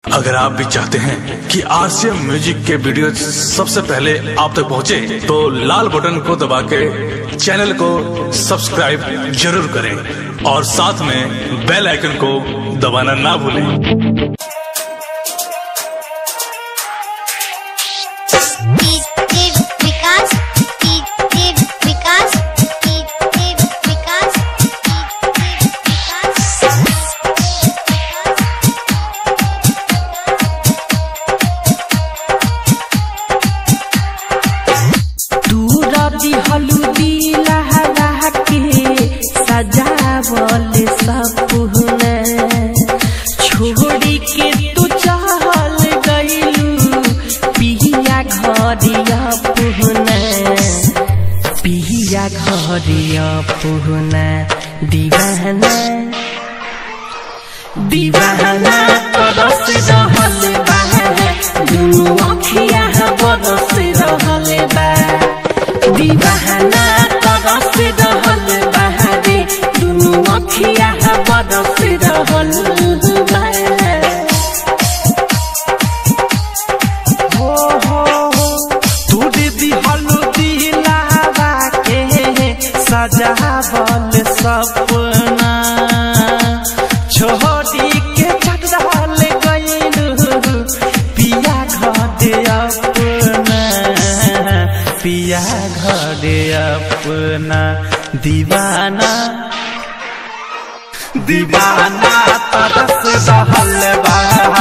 अगर आप भी चाहते हैं कि आरसीएम म्यूजिक के वीडियो सबसे पहले आप तक पहुंचे, तो लाल बटन को दबा के चैनल को सब्सक्राइब जरूर करें और साथ में बेल आइकन को दबाना ना भूलें टीप विकास टीप विकास टीप विकास टीप तूरा दिहलू लहरा के सजावल सपने छोड़ी के तू चहल गईलू पिया घरिया पुहने पिया घरिया पुहने दीवाना दीवाना तरस रहल बा दुनु अखिया बरस रहल बा दीवाना तरस रहल बा रे दुनु अखिया बरस रहल बा हो हो हो तूड़ दिहलु दिलावा के सजावल सपना छोड़ी के चटल गईलू पिया घरे अपना पिया घरे अपना दीवाना दीवाना तरस रहल बा